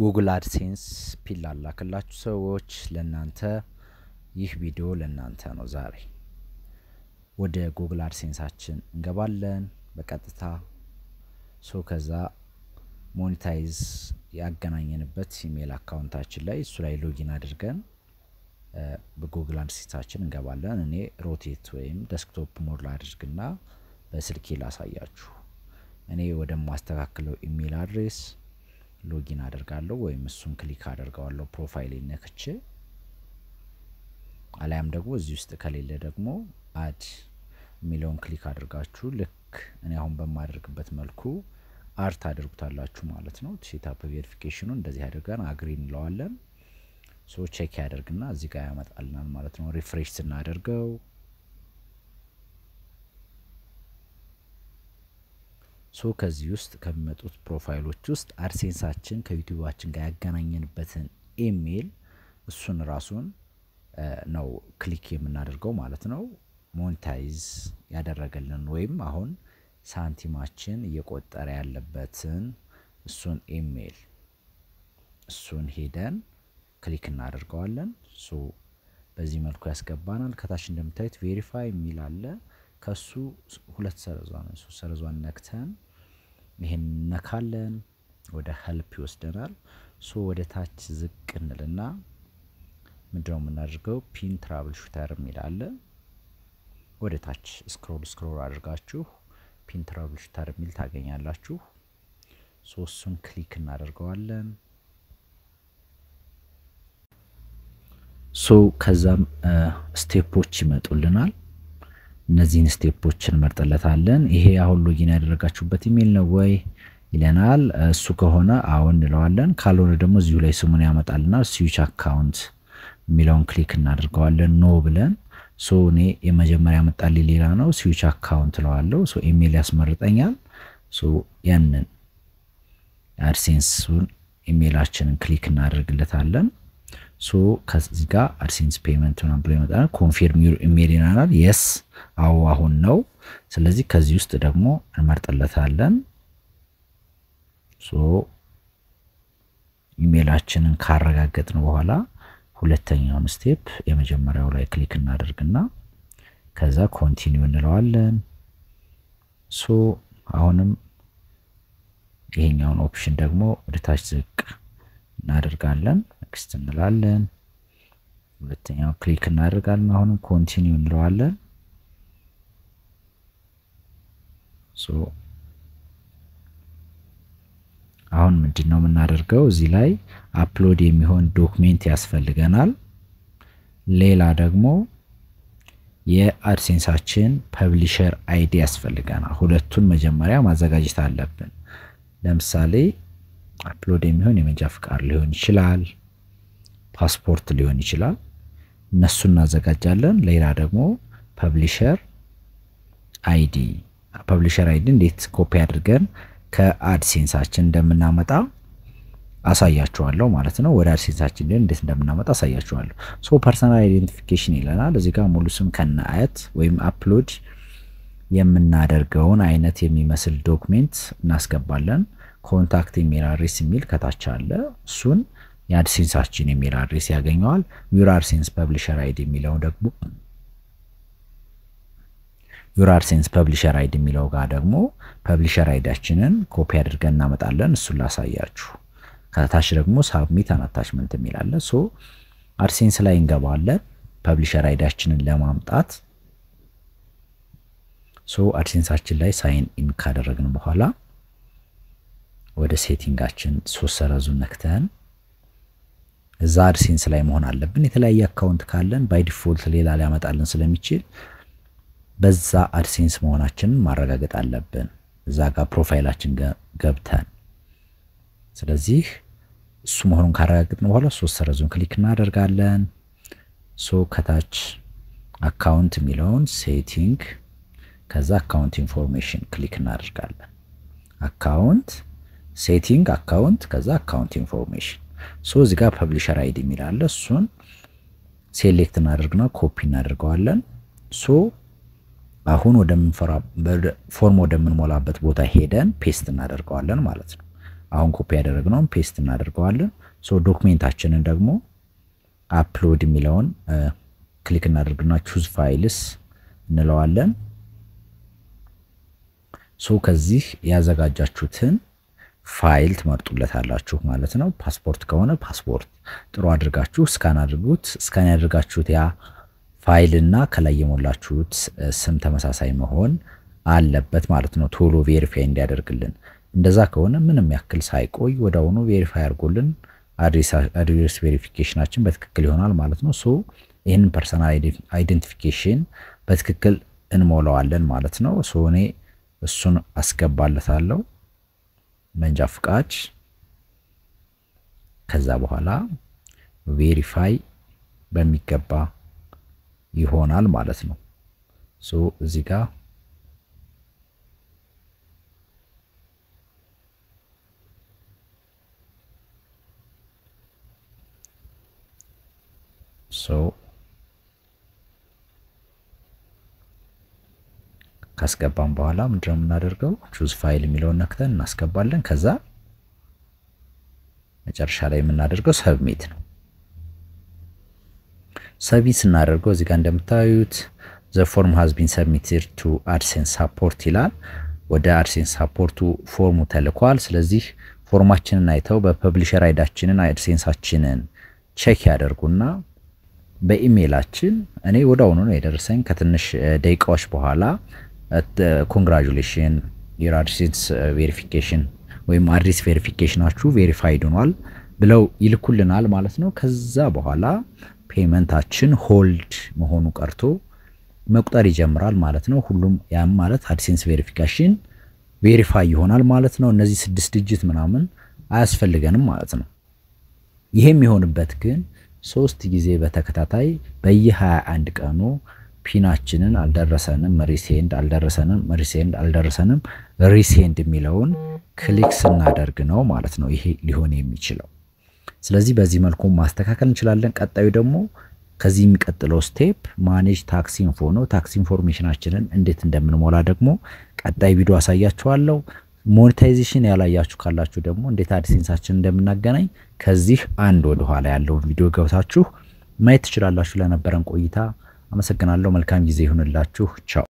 ጉግል አድሴንስ ፒን ላላክላችሁ ሰዎች ለእናንተ ይህ ቪዲዮ ለእናንተ ነው። ዛሬ ወደ ጉግል አድሴንሳችን እንገባለን በቀጥታ ሶ ከዛ ሞኔታይዝ ያገናኘንበት ኢሜል አካውንታችን ላይ እሱ ላይ ሎጊን አድርገን በጉግል አድሴንሳችን እንገባለን። እኔ ሮቴት ወይም ደስክቶፕ ሞድ ላድርግና በስልኬ ላሳያችሁ። እኔ ወደማስተካክለው ኢሜል አድሬስ ሎጊን አደርጋለሁ ወይም እሱን ክሊክ አደርገዋለሁ ፕሮፋይል ነክቼ፣ አሊያም ደግሞ እዚህ ውስጥ ከሌለ ደግሞ አድ የሚለውን ክሊክ አድርጋችሁ ልክ እኔ አሁን በማደርግበት መልኩ አድ ታደርጉታላችሁ ማለት ነው። ሴታፕ ቬሪፊኬሽኑ እንደዚህ አድርገን አግሪ እንለዋለን። ሶ ቼክ ያደርግና እዚህ ጋር ያመጣልናል ማለት ነው። ሪፍሬሽ ስናደርገው ሶ ከዚህ ውስጥ ከሚመጡት ፕሮፋይሎች ውስጥ አድሴንሳችን ከዩቲዩባችን ጋር ያገናኘንበትን ኢሜል እሱን ራሱን ነው ክሊክ የምናደርገው ማለት ነው። ሞኔታይዝ ያደረገልን ወይም አሁን ሳንቲማችን እየቆጠረ ያለበትን እሱን ኢሜል እሱን ሄደን ክሊክ እናደርገዋለን። ሶ በዚህ መልኩ ያስገባናል። ከታች እንደምታዩት ቬሪፋይ የሚል አለ። ከሱ ሁለት ሰረዟን ሶስት ሰረዟን ነክተን ይሄን ነካለን። ወደ ሄልፕ ይወስደናል። ሶ ወደ ታች ዝቅ እንልና ምንድነው የምናደርገው ፒን ትራብል ሹተር የሚል አለ። ወደ ታች ስክሮል ስክሮል አድርጋችሁ ፒን ትራብል ሹተር የሚል ታገኛላችሁ። ሶ እሱን ክሊክ እናደርገዋለን። ሶ ከዛም ስቴፖች ይመጡልናል። እነዚህን ስቴፖች እንመርጥለታለን። ይሄ አሁን ሎጊን ያደረጋችሁበት ኢሜል ነው ወይ ይለናል። እሱ ከሆነ አሁን እንለዋለን። ካልሆነ ደግሞ እዚሁ ላይ ስሙን ያመጣልናል። ስዊች አካውንት የሚለውን ክሊክ እናደርገዋለን። ኖ ብለን ሶ እኔ የመጀመሪያ ያመጣልኝ ሌላ ነው። ስዊች አካውንት እለዋለሁ። ሶ ኢሜል ያስመርጠኛል። ሶ ያንን አድሴንሱን ኢሜላችንን ክሊክ እናደርግለታለን። ሶ ከዚህ ጋር አድሴንስ ፔመንት ምናምን ብሎ ይመጣል። ኮንፊርም ዩር ኢሜል ይናናል። የስ አዎ አሁን ነው። ስለዚህ ከዚህ ውስጥ ደግሞ እንመርጥለታለን። ሶ ኢሜላችንን ካረጋገጥን በኋላ ሁለተኛውን ስቴፕ የመጀመሪያው ላይ ክሊክ እናደርግና ከዛ ኮንቲኒው እንለዋለን። ሶ አሁንም ይሄኛውን ኦፕሽን ደግሞ ወደ ታች ዝቅ እናደርጋለን። ኔክስት እንላለን። ሁለተኛው ክሊክ እናደርጋለን። አሁንም ኮንቲኒው እንለዋለን። ሶ አሁን ምንድን ነው የምናደርገው? እዚህ ላይ አፕሎድ የሚሆን ዶክሜንት ያስፈልገናል። ሌላ ደግሞ የአድሴንሳችን ፐብሊሸር አይዲ ያስፈልገናል። ሁለቱን መጀመሪያ ማዘጋጀት አለብን። ለምሳሌ አፕሎድ የሚሆን የመንጃ ፍቃድ ሊሆን ይችላል፣ ፓስፖርት ሊሆን ይችላል። እነሱ እናዘጋጃለን። ሌላ ደግሞ ፐብሊሸር አይዲ ፐብሊሸር አይዲ እንዴት ኮፒ አድርገን ከአድሴንሳችን እንደምናመጣ አሳያችኋለሁ ማለት ነው። ወደ አድሴንሳችን ላይ እንዴት እንደምናመጣ አሳያችኋለሁ። ሶ ፐርሰናል አይዴንቲፊኬሽን ይለናል። እዚህ ጋር ሙሉ ስም ከነ አያት ወይም አፕሎድ የምናደርገውን አይነት የሚመስል ዶክሜንት እናስገባለን። ኮንታክት ኢሜል አድሬስ የሚል ከታች አለ። እሱን የአድሴንሳችን ኢሜል አድሬስ ያገኘዋል። ዩር አድሴንስ ፐብሊሸር አይዲ የሚለው ደግሞ ዩር አድሴንስ ፐብሊሸር አይዲ የሚለው ጋር ደግሞ ፐብሊሸር አይዲያችንን ኮፒ አድርገን እናመጣለን። እሱን ላሳያችሁ። ከታች ደግሞ ሳብሚት አን አታችመንት የሚል አለ። ሶ አድሴንስ ላይ እንገባለን ፐብሊሸር አይዲያችንን ለማምጣት ሶ አድሴንሳችን ላይ ሳይን ኢን ካደረግን በኋላ ወደ ሴቲንጋችን ሶስት ሰረዙን ነክተን እዛ አድሴንስ ላይ መሆን አለብን። የተለያየ አካውንት ካለን ባይ ዲፎልት ሌላ ሊያመጣልን ስለሚችል በዛ አድሴንስ መሆናችንን ማረጋገጥ አለብን፣ እዛ ጋር ፕሮፋይላችን ገብተን። ስለዚህ እሱ መሆኑን ካረጋገጥን በኋላ ሶስት ሰረዙን ክሊክ እናደርጋለን። ሶ ከታች አካውንት የሚለውን ሴቲንግ ከዛ አካውንት ኢንፎርሜሽን ክሊክ እናደርጋለን። አካውንት ሴቲንግ አካውንት ከዛ አካውንት ኢንፎርሜሽን ሶ እዚህ ጋር ፐብሊሸር አይዲ የሚል አለ። እሱን ሴሌክት እናደርግና ኮፒ እናደርገዋለን። ሶ አሁን ወደምንፈራ ፎርም ወደምንሞላበት ቦታ ሄደን ፔስት እናደርገዋለን ማለት ነው። አሁን ኮፒ ያደረግነውን ፔስት እናደርገዋለን። ሶ ዶክሜንታችንን ደግሞ አፕሎድ የሚለውን ክሊክ እናደርግና ቹዝ ፋይልስ እንለዋለን። ሶ ከዚህ ያዘጋጃችሁትን ፋይል ትመርጡለታላችሁ ማለት ነው። ፓስፖርት ከሆነ ፓስፖርት ጥሩ አድርጋችሁ ስካን አድርጉት። ስካን ያደርጋችሁት ያ ፋይል እና ከላይ የሞላችሁት ስም ተመሳሳይ መሆን አለበት ማለት ነው። ቶሎ ቬሪፋይ እንዲያደርግልን። እንደዛ ከሆነ ምንም ያክል ሳይቆይ ወደ አሁኑ ቬሪፋይ አድርጎልን አድሬስ ቬሪፊኬሽናችን በትክክል ይሆናል ማለት ነው። ሶ ይህንን ፐርሰናል አይደንቲፊኬሽን በትክክል እንሞላዋለን ማለት ነው። ሶ እኔ እሱን አስገባለታለሁ መንጃ ፍቃድ። ከዛ በኋላ ቬሪፋይ በሚገባ ይሆናል ማለት ነው። ሶ እዚህ ጋር ሶ ካስገባን በኋላ ምንድነው የምናደርገው? ቹዝ ፋይል የሚለውን ነክተን እናስገባለን። ከዛ መጨረሻ ላይ የምናደርገው ሰብሚት ነው። ሰብሚት ስናደርገው እዚህ ጋር እንደምታዩት ዘ ፎርም ሃዝ ቢን ሰብሚትድ ቱ አድሴንስ ሳፖርት ይላል። ወደ አድሴንስ ሳፖርቱ ፎርሙ ተልኳል። ስለዚህ ፎርማችንን አይተው በፐብሊሸር አይዳችንን አድሴንሳችንን ቼክ ያደርጉና በኢሜይላችን እኔ ወደ አሁኑ ነው የደረሰኝ ከትንሽ ደቂቃዎች በኋላ ኮንግራጁሌሽን ዩር አድሴንስ ቬሪፊኬሽን ወይም አድሬስ ቬሪፊኬሽናችሁ ቬሪፋይድ ሆኗል ብለው ይልኩልናል ማለት ነው። ከዛ በኋላ ፔመንታችን ሆልድ መሆኑ ቀርቶ መቁጠር ይጀምራል ማለት ነው። ሁሉም ያም ማለት አድሴንስ ቬሪፊኬሽን ቬሪፋይ ይሆናል ማለት ነው። እነዚህ ስድስት ዲጂት ምናምን አያስፈልገንም ማለት ነው። ይሄ የሚሆንበት ግን ሶስት ጊዜ በተከታታይ በየ21 ቀኑ ፒናችንን አልደረሰንም ሪሴንድ አልደረሰንም ሪሴንድ አልደረሰንም ሪሴንድ የሚለውን ክሊክ ስናደርግ ነው ማለት ነው ይሄ ሊሆን የሚችለው። ስለዚህ በዚህ መልኩ ማስተካከል እንችላለን። ቀጣዩ ደግሞ ከዚህ የሚቀጥለው ስቴፕ ማኔጅ ታክስ ኢንፎ ነው። ታክስ ኢንፎርሜሽናችንን እንዴት እንደምንሞላ ደግሞ ቀጣይ ቪዲዮ አሳያችኋለሁ። ሞኔታይዜሽን ያላያችሁ ካላችሁ ደግሞ እንዴት አድሴንሳችን እንደምናገናኝ ከዚህ አንድ ወደ ኋላ ያለውን ቪዲዮ ገብታችሁ ማየት ትችላላችሁ። ለነበረን ቆይታ አመሰግናለሁ። መልካም ጊዜ ይሁንላችሁ። ቻው